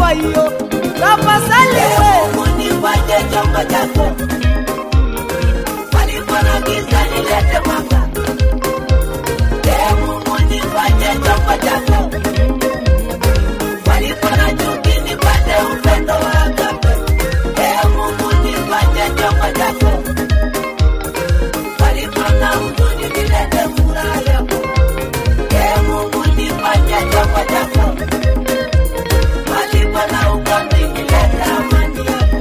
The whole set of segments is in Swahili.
mvua hiyo. Tafadhali we Mungu nifanye chombo chako, palipo na giza nilete mwanga. Ee Mungu nifanye chombo chako, palipo na chuki nipate upendo wa agape. Ee Mungu nifanye chombo chako, palipo na huzuni nilete furaha yako. Ee Mungu nifanye chombo chako, palipo na ukame nilete amani yako.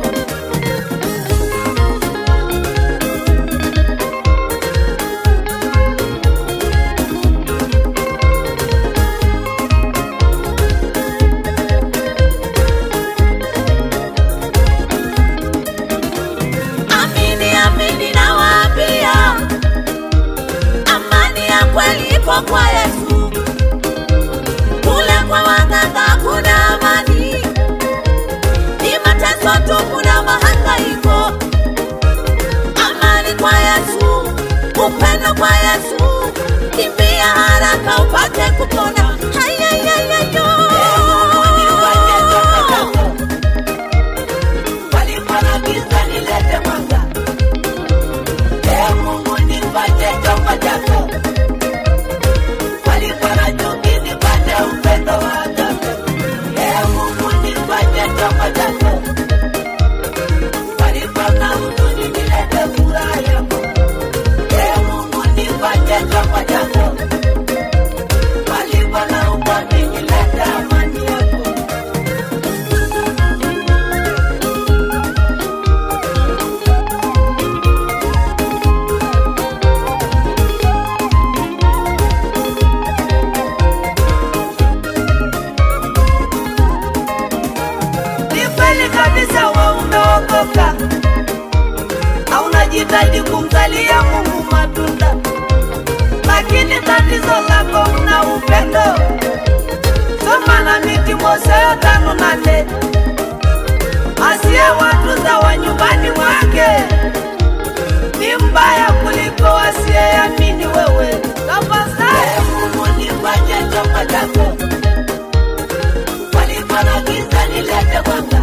Amini, amini nawaambia, amani ya kweli ipo kwa Yesu. Kule kwa waganga hakuna amani, ni mateso tupu na mahangaiko. Amani kwa Yesu, upendo kwa Yesu, kimbia haraka upate kupona. Hayayayayo. Palipo na giza nilete mwanga. Ee Mungu nifanye chombo chako. Palipo na chuki nipate upendo wa agape. Ee Mungu nifanye chombo chako. Palipo na huzuni nilete furaha yako. Ee Mungu nifanye chombo chako. Palipo na ukame nilete amani yako. ni kweli kabisa, we umeokoka, haunajitahidi kumzalia Mungu matunda, lakini tatizo lako una upendo. Soma na miti Timotheo tano nane asiye watuza wa nyumbani mwake ni mbaya kuliko asiyeamini wewe. Tafadhali Ee Mungu nifanye chombo chako, palipo na giza nilete mwanga.